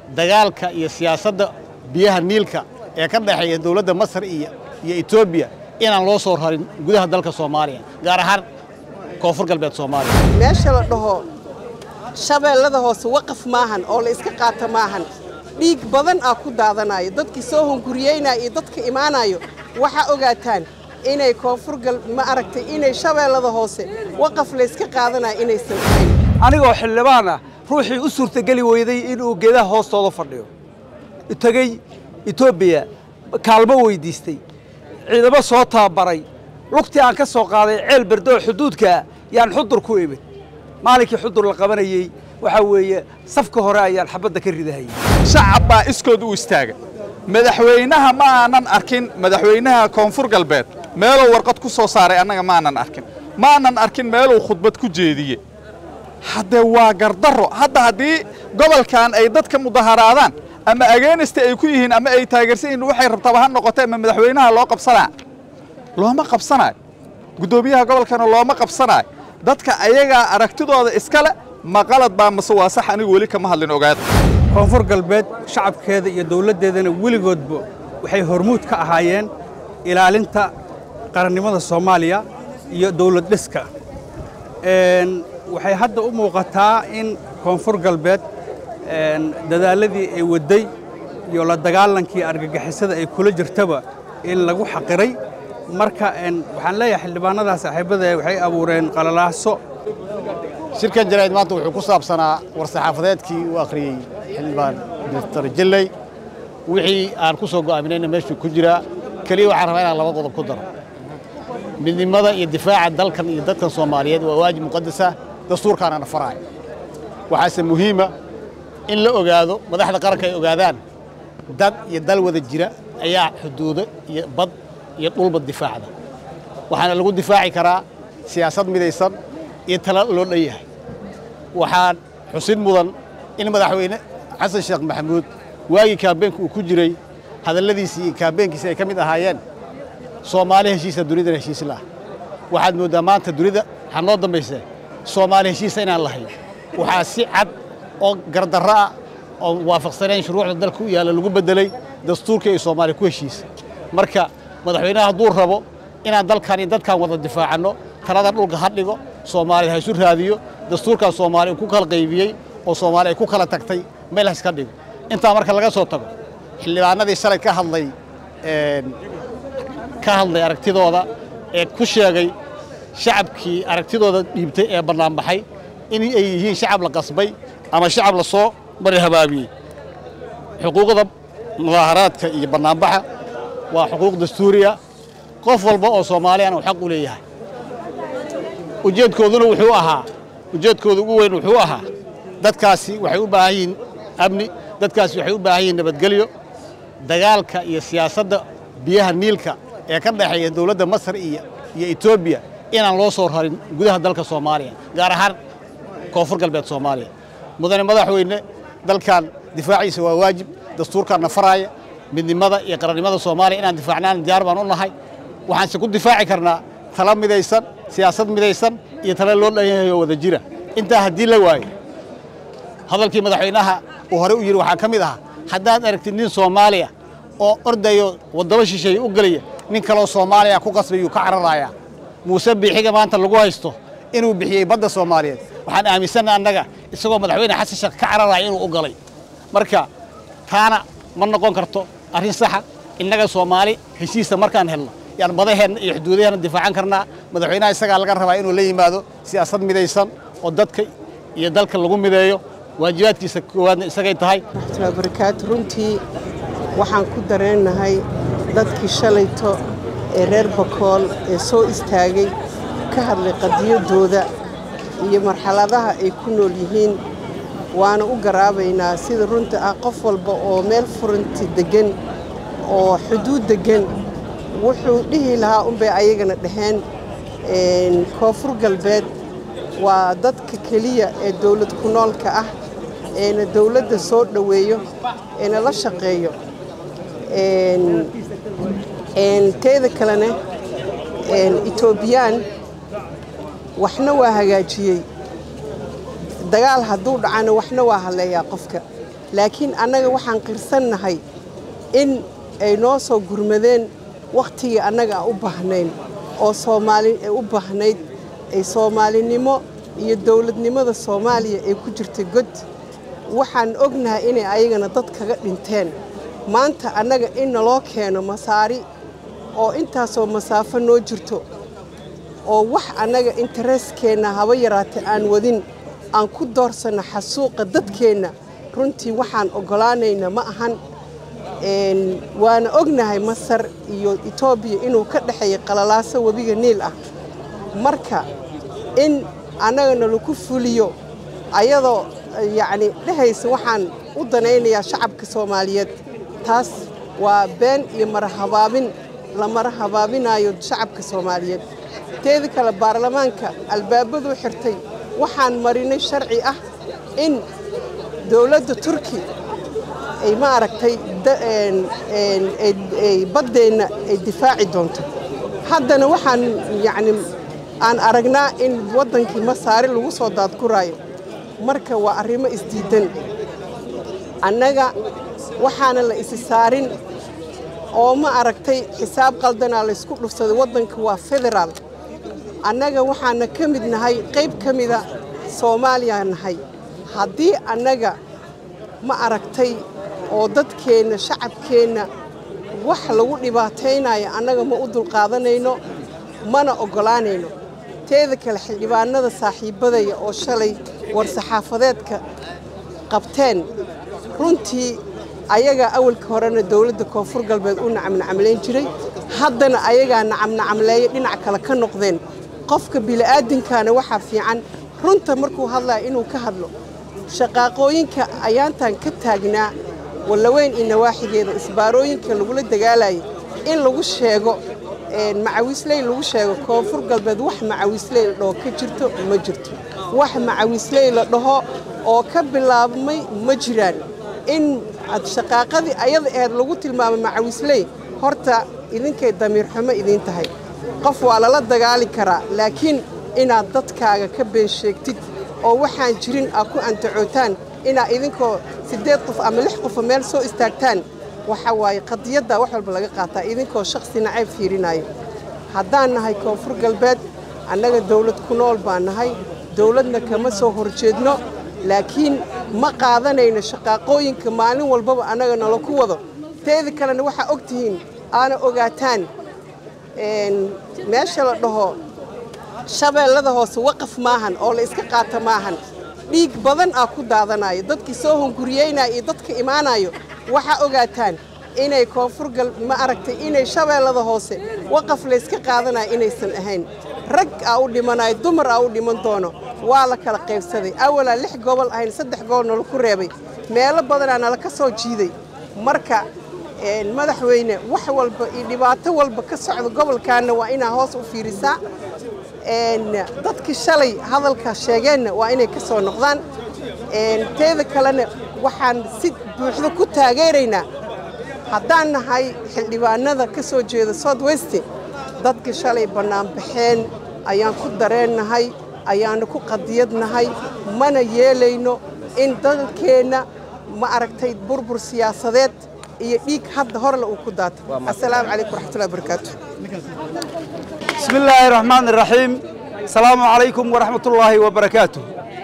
dagaalka iyo siyaasadda biyaha niilka ee ka dhexeeya dowladda masar iyo iyo etoobiya inaan loo soo rarin gudaha dalka soomaaliya gaar ahaan koonfur galbeed soomaaliya meesha la dhaho shabeellada hoose waqaf maahan oo la iska qaata maahan dhiig badan aa ku daadanayo dadkii soo hunguriyeynaya iyo dadka imaanayo waxaa ogaataan inay koonfur gal ma aragtay inay shabeellada hoose waqaf layska qaadanayo inaysan ahayn anigoo xildhibaan ah ruuxii u suurtageli weyday inuu geedaha hoostooda fadhiyo tegey etoobiya kaalmo weydiistay ciidamo soo tababaray lugtii aan ka soo qaaday ceel berdoo xuduudkaa yaan xudur ku imid maalinkii xudur la qabanayey waxaa weeye safka hore ayaan xabadda ka ridahayay shacab baa iskood u istaaga madaxweynaha ma aanan arkin madaxweynaha koonfur galbeed meeluu warqad ku soo saaray annaga maanan arkin ma aanan arkin meeluu khudbad ku jeediye haddee waa gardarro hadda haddii gobolkan ay dadka mudaharaadaan ama ageenista ay ku yihiin ama ay taageersan yihiin waxay rabtaba ha noqotee ama madaxweynaha loo qabsanaa looma qabsanaayo guddoomiyaha gobolkana looma qabsanaayo dadka ayagaa aragtidooda iskale ma qalad baa mase waa sax anigu weli kama hadlin ogaada koonfur galbeed shacabkeeda iyo dowladdeedana weligoodba waxay hormuud ka ahaayeen ilaalinta qarannimada soomaaliya iyo dowlad dhiska waxay hadda u muuqataa in koonfur galbeed dadaalladii ay wadday iyo la dagaalankii argagixisada ay kula jirtaba in lagu xaqiray marka waxaan leeyahay xildhibaanada saaxiibada waxay abuureen qalalaaso shirkan jaraa'id maanta wuxuu ku saabsanaa war-saxaafadeedkii uu akhriyey xildhibaan doctor jelley wixii aan ku soo go'aaminayna meeshuu ku jiraa keliya waxaan rabaa inaan laba qodob ku daro midnimada iyo difaaca dalkan iyo dadkan soomaaliyeed waa waajib muqadasa dastuurkaanana faraayo waxaase muhiima in la ogaado madaxda qaranka ay ogaadaan dad iyo dal wada jira ayaa xuduudo iyo bad iyo dhulba difaacda waxaana lagu difaaci karaa siyaasad midaysan iyo tala loo dhan yahay waxaan xusid mudan in madaxweyne xasan sheekh maxamuud waagii kaabeenka uu ku jiray hadalladiisii iyo kaabeenkiisi ay ka mid ahaayeen soomaali heshiisa dunidana heshiis laah waxaad mooddaa maanta dunida waxaa noo dambaysee soomaali heshiisa inaan lahayn waxaa si cad oo gardarro ah oo waafaqsanayn shuruucda dalka u yaalla lagu beddelay dastuurkii ay soomaaliya ku heshiisay marka madaxweynaha hadduu rabo inaan dalkan iyo dadkan wada difaacanno talada dhulka ha dhigo soomaaliya ha isu raadiyo dastuurkan soomaaliya uu ku kala qaybiyey oo soomaaliya ay ku kala tagtay meel ha iska dhigo intaa marka laga soo tago xildhibaanadii shalay ka hadlay ka hadlay aragtidooda ee ku sheegay shacabkii aragtidooda dhiibtay ee bannaanbaxay in ay yihiin shacab la qasbay ama shacab la soo mari habaabiyey xuquuqda mudaaharaadka iyo bannaanbaxa waa xuquuq dastuuriya qof walba oo soomaaliyana uu xaq u leeyahay ujeedkooduna wuxuu ahaa ujeedkooda ugu weyn wuxuu ahaa dadkaasi waxay u baahan yihiin amni dadkaasi waxay u baahan yihiin nabadgelyo dagaalka iyo siyaasadda biyaha niilka ee ka dhexeeya dowladda masar iyo iyo etoobiya inaan loo soo rarin gudaha dalka soomaaliya gaar ahaan koonfur galbeed soomaaliya mudane madaxweyne dalkan difaaciisa waa waajib dastuurkaanna faraaya midnimada iyo qarannimada soomaaliya inaan difaacnaan diyaar baan u nahay waxaanse ku difaaci karnaa tala midaysan siyaasad midaysan iyo tala loo dhan yahay oo wada jira intaa haddii la waayo hadalkii madaxweynaha uu hore u yidhi waxaa ka mid ahaa haddaad aragtid nin soomaaliya oo ordayo waddamo shisheeye u gelaya nin kaloo soomaaliya ku qasbayuu ka cararayaa muuse biixiga maanta lagu haysto inuu bixiyey badda soomaaliyeed waxaan aaminsanna annaga isagoo madaxweyne xasan sheekh ka cararaya inuu u galay marka taana ma noqon karto arrin saxa innaga soomaali heshiisa markaan helno yaan badaheenna iyo xuduudaheenna difaacan karnaa madaxweynaha isagaa laga rabaa inuu la yimaado siyaasad midaysan oo dadka iyo dalka lagu mideeyo waajibaadkiisa koowaadna isagay tahay raxmatullahi barakaatu runtii waxaan ku dareennahay dadkii shalayto ee reer bakool ee soo istaagay ka hadlay qadiyaddooda iyo marxaladaha ay ku nool yihiin waana u garaabaynaa sida runta ah qof walba oo meel furanti deggan oo xuduud deggan wuxuu dhihi lahaa unbay ayagana dhaheen koonfur galbeed waa dadka keliya ee dowlad ku noolka ah eena dowladda soo dhoweeyo eena la shaqeeyo teeda kalena etoobiyaan waxna waa hagaajiyey dagaal hadduu dhacana waxna waa halleeyaa qofka laakiin annaga waxaan qirsannahay in ay noo soo gurmadeen wakhtigii annaga aan u baahnayn oo soomaali ay u baahnayd ay soomaalinimo iyo dowladnimada soomaaliya ay ku jirtay god waxaan ognahay inay ayagana dad kaga dhinteen maanta annaga in naloo keeno masaari oo intaasoo masaafo noo jirto oo wax annaga intereskeenna haba yaraatee aan wadin aan ku doorsanno xasuuqa dadkeenna runtii waxaan oggolaanayna ma ahan waana ognahay masar iyo etoobiya inuu ka dhexeeya qalalaaso webiga niil ah marka in annagana lagu fuliyo ayadoo yacni dhehaysa waxaan u danaynayaa shacabka soomaaliyeed taas waa been iyo marahabaabin la mara habaabinaayo shacabka soomaaliyeed teeda kale baarlamaanka albaabaduu xirtay waxaan marinay sharci ah in dowladda turki ay ma aragtay baddeenna ay difaaci doonto haddana waxaan yacni aan aragnaa in waddankii masaari lagu soo daadguraayo marka waa arrimo isdiidan annaga waxaana la isi saarin oo ma aragtay xisaab qaldanaa laysku dhufsaday waddanka waa federaal annaga waxaana ka mid nahay qayb ka mida soomaaliya nahay haddii annaga ma aragtay oo dadkeenna shacabkeenna wax lagu dhibaataynayo annaga ma u dulqaadanayno mana oggolaanayno teeda kale xildhibaanada saaxiibbadaya oo shalay war-saxaafadeedka qabteen runtii ayagaa awalka horena dowladda koonfur galbeed u nacamnacamlayn jiray haddana ayagaa nacamnacamleeya dhinac kale ka noqdeen qofka bili'aadinkaana waxaa fiican runta markuu hadlaya inuu ka hadlo shaqaaqooyinka ayaantan ka taagnaa wallaweyn iyo nawaaxigeeda isbaarooyinka lagula dagaalayay in lagu sheego macawiisley lagu sheego koonfur galbeed wax macawiisley la dhaho ka jirto ma jirto wax macawiisley la dhaho oo ka bilaabmay ma jiraan in shaqaaqadii ayada aheed lagu tilmaamay macawiisley horta idinkay damiir xumo idiin tahay qof waa lala dagaali karaa laakiin inaad dadkaaga ka been sheegtid oo waxaan jirin aad ku antacootaan inaad idinkoo siddeed qof ama lix qofa meel soo istaagtaan waxa waaye qadiyaddaa wax walba laga qaataa idinkoo shakhsi nacayb fiirinaayo haddaan nahay koonfur galbeed annaga dawlad ku nool baan nahay dawladna kama soo horjeedno laakiin ma qaadanayno shaqaaqooyinka maalin walbaba annaga nala ku wado teeda kalena waxaa og tihiin aana ogaataan meesha la dhaho shabeellada hoose waqaf maahan oo la iska qaata maahan dhiig badan aa ku daadanayo dadkii soo hunguriyeynaya iyo dadka imaanayo waxaa ogaataan inay koonfur gal ma aragtay inay shabeellada hoose waqaf layska qaadanayo inaysan ahayn rag aa u dhimanayo dumar aa u dhiman doono waa la kala qaybsaday awalaa lix gobol ahayn saddex gobol nala ku reebay meelo badanaa nala ka soo jiiday marka madaxweyne wax walba iyo dhibaato walba ka socda gobolkaanna waa inaa hoos u fiirisaa dadkii shalay hadalka sheegeenna waa inay ka soo noqdaan teeda kalena waxaan si buuxda ku taageeraynaa haddaan nahay xildhibaanada ka soo jeeda south west dadkii shalay bannaanbaxeen ayaan ku dareennahay ayaana ku qadiyadnahay mana yeelayno in dalkeenna ma aragtay burbur siyaasadeed iyo dhiig hadda horle uu ku daato assalaamu calaykum waraxmatullahi wabarakaatu بسم الله الرحمن الرحيم السلام عليكم ورحمة الله وبركاته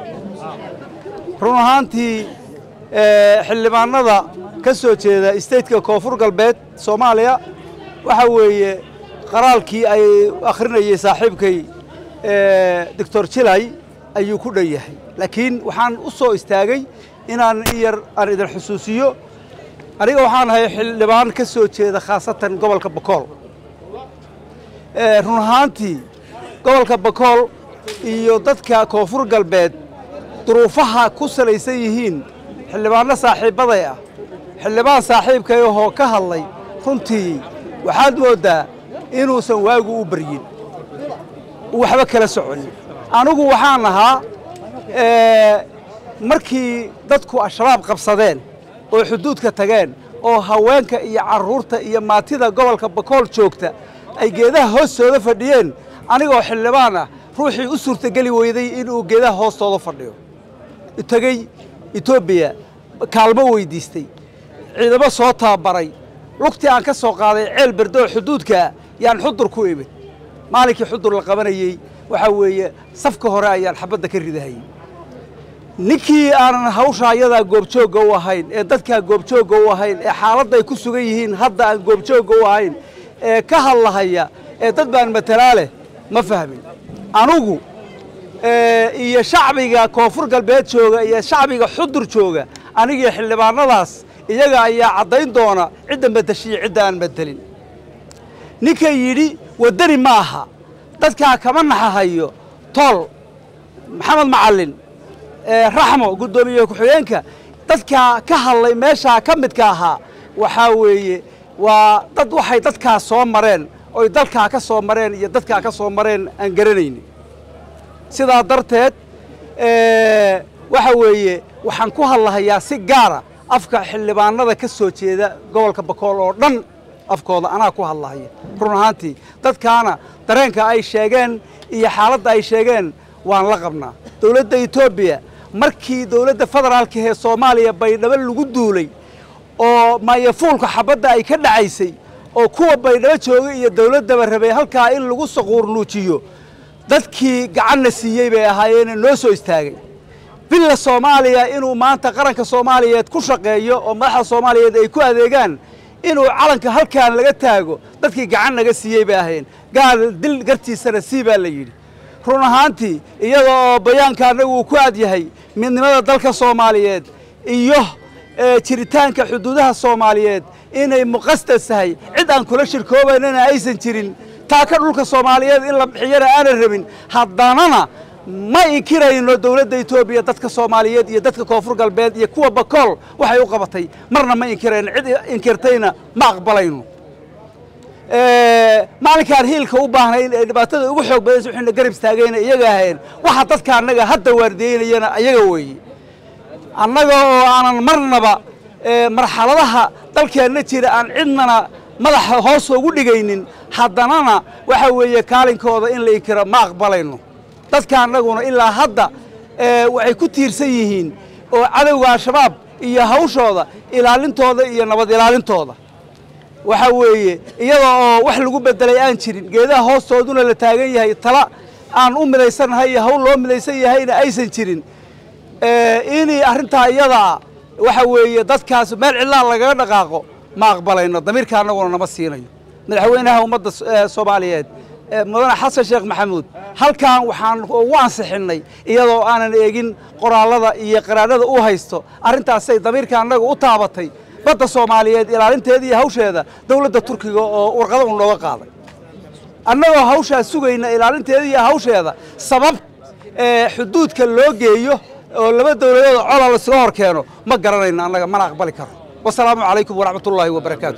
run ahaantii xildhibaanada ka soo jeeda stateka koonfur galbeed soomaaliya waxa weeye qaraalkii ay akhrinayay saaxiibkay doctor jilay ayuu ku dhan yahay laakiin waxaan u soo istaagay inaan in yar aan idin xusuusiyo aniga waxaan ahay xildhibaan ka soo jeeda khaasatan gobolka bokool run ahaantii gobolka bakool iyo dadka koonfur galbeed duruufaha ku salaysan yihiin xildhibaanno saaxiibbaday ah xildhibaan saaxiibkay ahoo ka hadlay runtii waxaad mooddaa inuusan waagu u baryin waxba kala soconin anigu waxaan ahaa markii dadku al-shabaab qabsadeen oo xuduudka tageen oo haweenka iyo carruurta iyo maatida gobolka bakool joogta ay geedaha hoostooda fadhiyeen anigoo xildhibaan ah ruuxii u suurtageli weyday inuu geedaha hoostooda fadhiyo tegey etoobiya kaalmo weydiistay ciidamo soo tababaray lugtii aan ka soo qaaday ceel berdoo xuduudkaa yaan xudur ku imid maalinkii xudur la qabanayey waxaa weeye safka hore ayaan xabadda ka ridahayey ninkii aanan hawsha ayadaa goobjoogga u ahayn ee dadkaa goobjoogga u ahayn ee xaaladda ay ku sugan yihiin hadda aan goobjoogga u ahayn ee ka hadlahaya ee dad baan matalaa leh ma fahmin anugu iyo shacbiga koonfur galbeed jooga iyo shacbiga xudur jooga anigii xildhibaanadaas iyaga ayaa caddayn doona cidda madashiyo cidda aan madelin ninka yidhi waddani ma aha dadkaa kama naxahayo tool maxamed macallin raxmo guddoomiye ku-xigeenka dadkaa ka hadlay meeshaa ka midka ahaa waxaa weeye waa dad waxay dadkaa soo mareen oy dalkaa ka soo mareen iyo dadkaa ka soo mareen aan garanayni sidaa darteed waxa weeye waxaan ku hadlahayaa si gaara afka xildhibaanada ka soo jeeda gobolka bakool oo dhan afkooda anaa ku hadlahaya run ahaantii dadkaana dareenka ay sheegeen iyo xaaladda ay sheegeen waan la qabnaa dowladda etoobiya markii dowladda federaalka ee soomaaliya baydhabo lagu duulay oo maayafuulka xabadda ay ka dhacaysay oo kuwa baydhabo joogay iyo dowladdaba rabay halkaa in lagu saquurnuujiyo dadkii gacanna siiyey bay ahaayeene noo soo istaagay billa soomaaliya inuu maanta qaranka soomaaliyeed ku shaqeeyo oo madaxda soomaaliyeed ay ku adeegaan inuu calanka halkaan laga taago dadkii gacan naga siiyey bay ahayn gaal dil gartiisana sii baa la yidhi run ahaantii iyada oo bayaanka annagu uu ku aad yahay midnimada dalka soomaaliyeed iyo jiritaanka xuduudaha soomaaliyeed inay muqasdas tahay cid aan kula shirkoobaynana aysan jirin taaka dhulka soomaaliyeed in la bixiyana aanan rabin haddanana ma inkirayno dowladda etoobiya dadka soomaaliyeed iyo dadka koonfur galbeed iyo kuwa bakool waxay u qabatay marna ma inkirayno cid inkirtayna ma aqbalayno maalinkaan hiilka u baahnay in ay dhibaatada ugu xoog badaysa waxayna garab istaagayna iyaga ahayn waxa dadka annaga hadda waardiyeynayana ayaga weeye annaga oo aanan marnaba marxaladaha dalkeenna jira aan cidnana madaxa hoos ugu dhigaynin haddanana waxa weeye kaalinkooda in la inkiro ma aqbalayno dadka annaguna ilaa hadda waxay ku tiirsan yihiin oo cadowga al-shabaab iyo hawshooda ilaalintooda iyo nabad ilaalintooda waxa weeye iyada oo wax lagu bedelay aan jirin geedaha hoostooduna la taagan yahay tala aan u midaysannahay iyo hawl loo midaysan yahayna aysan jirin inay arrintaa iyadaa waxa weeye dadkaas meel cidlaan lagaga dhaqaaqo ma aqbalayno damiirka annaguna nama siinayo madaxweynaha ummadda soomaaliyeed mudane xasan sheekh maxamuud halkan waxaan ugu ansixinnay iyadoo aanan eegin qoraallada iyo qaraarada u haysto arrintaasay damiirka annaga u taabatay badda soomaaliyeed ilaalinteeda iyo hawsheeda dowladda turkiga oo warqada u nooga qaaday annagoo hawshaa sugayna ilaalinteeda iyo hawsheeda sabab xuduudka loo geeyo oo laba dowladood cola laysaga hor keeno ma garanayno annaga mana aqbali karo wasalaamu calaykum waraxmat ullaahi wabarakaatu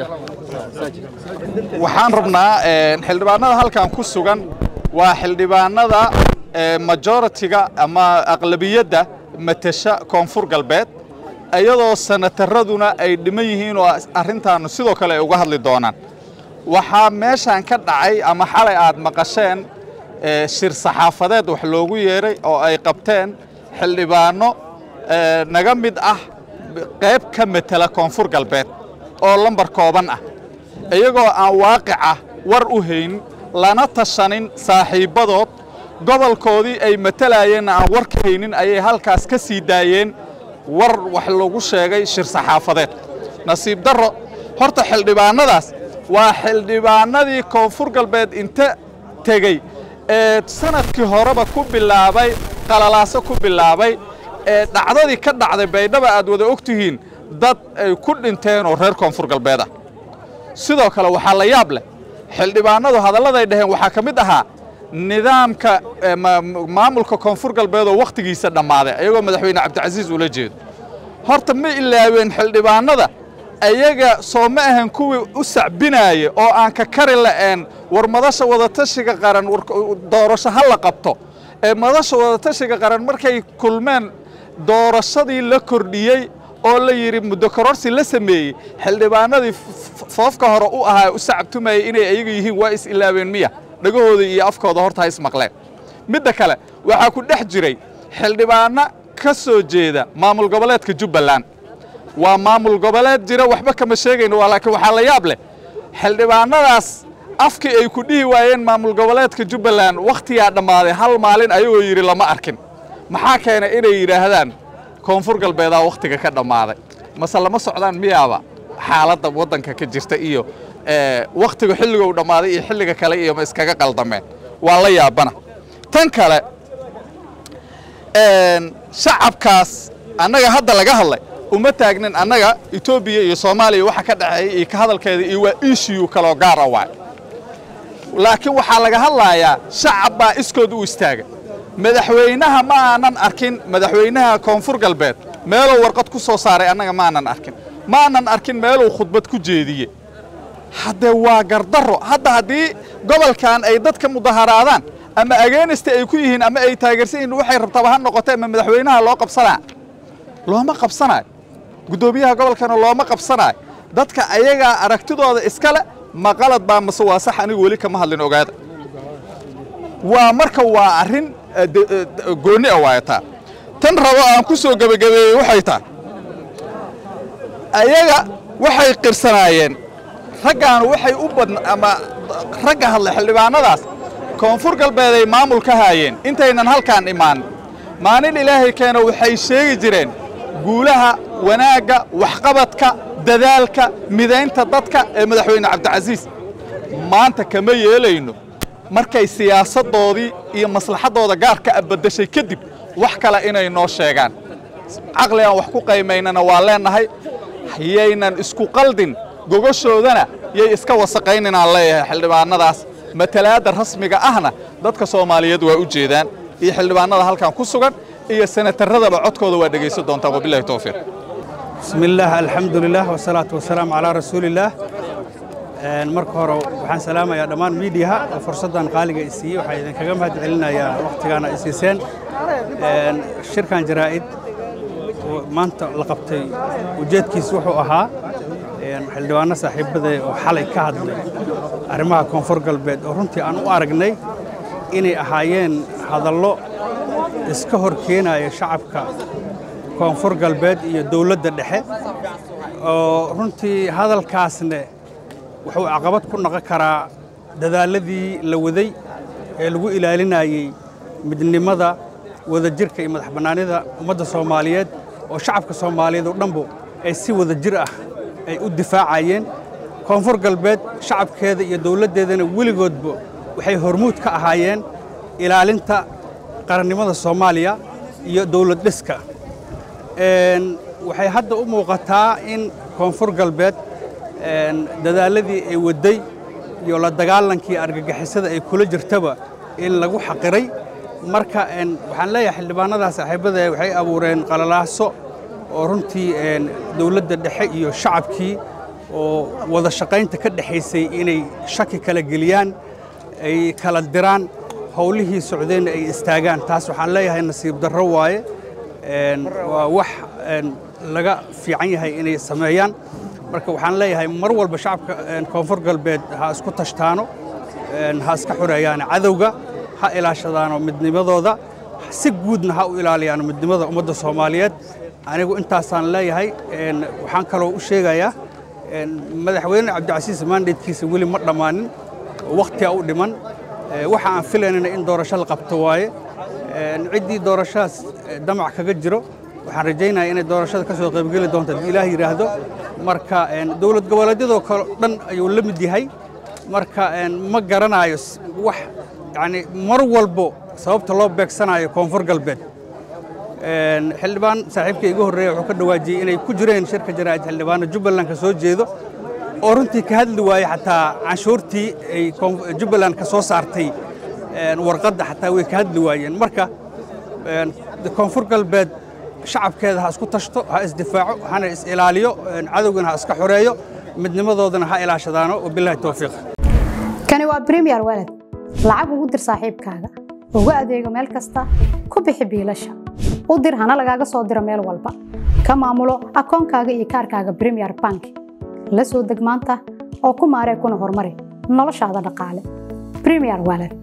waxaan rabnaa xildhibaanada halkan ku sugan waa xildhibaanada majoritiga ama aqlabiyadda matasha koonfur galbeed iyadoo sanataraduna ay dhiman yihiin oo arrintaanu sidoo kale ay uga hadli doonaan waxaa meeshan ka dhacay ama xalay aad maqasheen shir saxaafadeed wax loogu yeeray oo ay qabteen xildhibaano naga mid ah qayb ka matela koonfur galbeed oo lambar kooban ah iyagoo aan waaqica war u hayn lana tashanin saaxiibbadood gobolkoodii ay matalayeenna aan war ka haynin ayay halkaas ka sii daayeen war wax lagu sheegay shir saxaafadeed nasiib darro horta xildhibaannadaas waa xildhibaanadii koonfur galbeed inta tegey ee sanadkii horeba ku bilaabay qalalaaso ku bilaabay ee dhacdadii ka dhacday baydhaba aad wada og tihiin dad ay ku dhinteen oo reer koonfur galbeed ah sidoo kale waxaa la yaab leh xildhibaanadu hadalladay dhaheen waxaa ka mid ahaa nidaamka maamulka koonfur galbeed oo wakhtigiisa dhammaaday ayagoo madaxweyne cabdicasiis ula jeedo horta ma ilaaween xildhibaanada ayaga soo ma ahan kuwii u sacbinaaya oo aan ka kari la'een war madasha wadatashiga qaran doorasho ha la qabto ee madasha wadatashiga qaran markay kulmeen doorashadii la kordhiyey oo la yidhi muddo kororsi la sameeyey xildhibaanadii foofka hore u ahaa u sacabtumayay inay ayaga yihiin waa is ilaaween miya dhagahooda iyo afkooda horta ha ismaqleen midda kale waxaa ku dhex jiray xildhibaano ka soo jeeda maamul goboleedka jubbaland waa maamul goboleed jira waxba kama sheegayno waa laakiin waxaa la yaab leh xildhibaanadaas afkii ay ku dhihi waayeen maamul goboleedka jubbaland wakhtigaa dhammaaday hal maalin ayagoo yidhi lama arkin maxaa keenay inay yidhaahdaan koonfur galbeedaa wakhtiga ka dhammaaday mase lama socdaan miyaaba xaaladda waddanka ka jirta iyo wakhtiga xilligou dhammaaday iyo xilliga kale iyo ma iskaga qaldameen waa la yaabana tan kale shacabkaas annaga hadda laga hadlay uma taagnin annaga etoobiya iyo soomaaliya waxa ka dhexeeya iyo ka hadalkeeda iyo waa ishiyu kaloo gaara waay laakiin waxaa laga hadlayaa shacab baa iskood u istaaga madaxweynaha ma aanan arkin madaxweynaha koonfur galbeed meeluu warqad ku soo saaray annaga maanan arkin ma aanan arkin meeluu khudbad ku jeediye haddee waa gardarro hadda haddii gobolkan ay dadka mudaharaadaan ama ageenista ay ku yihiin ama ay taageersan yihiin waxay rabtaba ha noqotee ama madaxweynaha loo qabsanaa looma qabsanaayo guddoomiyaha gobolkana looma qabsanaayo dadka ayagaa aragtidooda iskale ma qalad baa mase waa sax anigu weli kama hadlin ogaada waa marka waa arrin goonni a waayataa tan rabo aan ku soo gebagabeeyey waxay tahay ayaga waxay qirsanaayeen raggaanu waxay u badna ama ragga hadlay xildhibaanadaas koonfur galbeeday maamul ka haayeen intaynan halkaan imaan maalin ilaahay keena waxay sheegi jireen guulaha wanaagga waxqabadka dadaalka midaynta dadka ee madaxweyne cabdicasiis maanta kama yeelayno markay siyaasaddoodii iyo maslaxaddooda gaarka a baddashay kadib wax kale inay noo sheegaan caqli aan wax ku qaymaynana waa leennahay yaynan isku qaldin gogoshoodana yay iska wasaqayninaan leeyahay xildhibaannadaas matalaadda rasmiga ahna dadka soomaaliyeed waa u jeedaan iyo xildhibaannada halkan ku sugan iyo senataradaba codkooda waa dhegaysan doontaan wabilahi towfiiq بسم الله الحمد لله والصلاة والسلام على رسول الله marka hore waxaan salaamayaa dhammaan miidiyaha oo fursaddan qaaliga i siiyey waxaa idinkaga mahad celinayaa wakhtigaana ay siiseen shirkan jaraa'id oo maanta la qabtay ujeedkiis wuxuu ahaa xildhibaano saaxiibadee oo xalay ka hadlay arrimaha koonfur galbeed oo runtii aan u aragnay inay ahaayeen hadallo iska hor keenaya shacabka koonfur galbeed iyo dowladda dhexe oo runtii hadalkaasne wuxuu caqabad ku noqon karaa dadaalladii la waday ee lagu ilaalinayey midnimada wadajirka iyo madax bannaanida ummadda soomaaliyeed oo shacabka soomaaliyeed oo dhanbu ay si wada jir ah ay u difaacayeen koonfur galbeed shacabkeeda iyo dowladdeedana weligoodba waxay hormuud ka ahaayeen ilaalinta qarannimada soomaaliya iyo dowlad dhiska waxay hadda u muuqataa in koonfur galbeed dadaalladii ay wadday iyo la dagaalankii argagixisada ay kula jirtaba in lagu xaqiray marka waxaan leeyahay xildhibaanadaa saaxiibada waxay abuureen qalalaaso oo runtii dowladda dhexe iyo shacabkii oo wada shaqaynta ka dhexaysay inay shaki kala geliyaan ay kala diraan howlihii socdeenna ay istaagaan taas waxaan leeyahay nasiib darro waaye waa wax laga fiican yahay inay sameeyaan marka waxaan leeyahay mar walba shacabka koonfur galbeed ha isku tashtaano ha iska xoreeyaano cadowga ha ilaashadaano midnimadooda si guudna ha u ilaaliyaano midnimada ummadda soomaaliyeed anigu intaasaan leeyahay waxaan kaloo u sheegayaa madaxweyne cabdicasiis maandheedkiisa weli ma dhammaanin wakhtiga u dhiman waxa aan filaynana in doorasho la qabto waaye ciddii doorashadaas damac kaga jiro waxaan rajaynayaa inay doorashada ka soo qaybgeli doonto haddii ilaah yidhaahdo marka dowlad goboleedyadoo kale dhan ayuu la mid yahay marka ma garanayo wax yani mar walbo sababta loo beegsanayo koonfur galbeed xildhibaan saaxiibka iga horreeya wuxuu ka dhawaajiyey inay ku jireen shirka jaraa'id xildhibaano jubbaland ka soo jeedo oo runtii ka hadli waayey xataa canshuurtii ay jubbaland ka soo saartay warqadda xataa way ka hadli waayeen marka koonfur galbeed shacabkeeda ha isku tashto ha isdifaaco hana is ilaaliyo cadowgana ha iska xoreeyo midnimadoodana ha ilaashadaano wabilahi towfiiq kani waa bremiyer walad lacag ugu dir saaxiibkaaga ugu adeego meel kasta ku bixi biilasha u dir hana lagaaga soo diro meel walba ka maamulo akoonkaaga iyo kaarkaaga bremiyer bank la soo deg maanta oo ku maaree kuna horumari noloshaada dhaqaale bremiyer walad